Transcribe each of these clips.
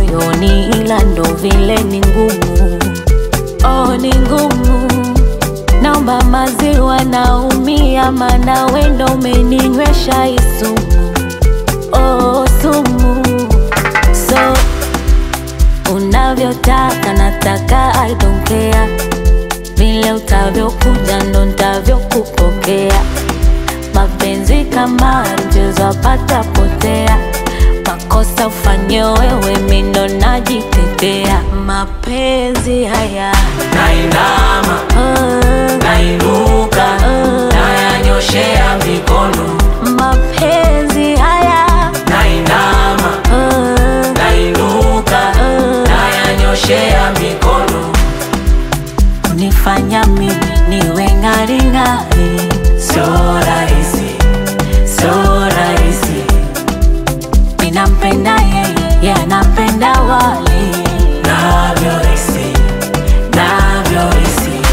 moyoni, ila ndo vile ni ngumu. Oh, ni ngumu. Naomba maziwa, naumia, mana wendo umeninywesha hii sumu. Oh, sumu. So unavyotaka nataka, I don't care. Vile utavyokuja ndo ntavyokupokea. Mapenzi kama mchezo apata potea, makosa ufanye wewe, mi ndo najitetea. Mapenzi haya nainama ah, nainuka nayanyoshea mikono mapenzi haya nainama ah, nainuka nayanyoshea mikono unifanya mimi niwe ng'aring'ari. sio rahisi sio rahisi Ninampenda yeye, yeye anapenda wali navyohisi navyohisi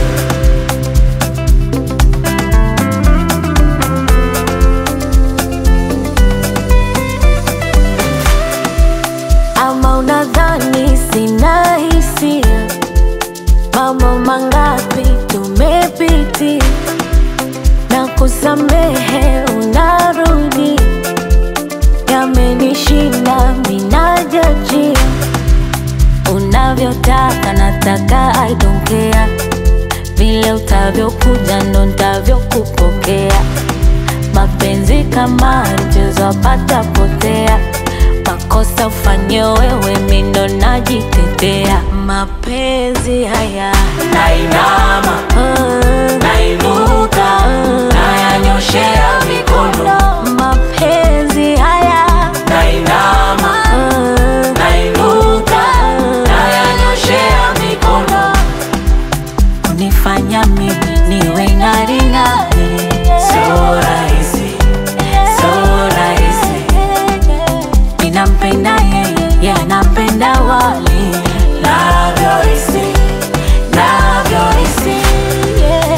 ama unadhani sina hisia? Mambo mangapi tumepitia na kusamehe, unarudi yamenishinda, minajajia unavyotaka, nataka I don't care. Vile utavyokuja ndo ntavyokupokea. Mapenzi kama mchezo apata potea, makosa ufanye wewe, mi ndo najitetea. Mapenzi haya nainama ah, nainuka nayanyoshea mikono mapenzi haya nainama ah, nainuka nayanyoshea mikono unifanya mimi niwe ng'aring'ari. sio rahisi sio rahisi Ninampenda yeye, yeye anapenda wali navyohisi navyohisi yeah.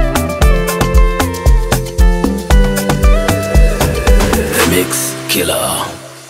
The Mix Killer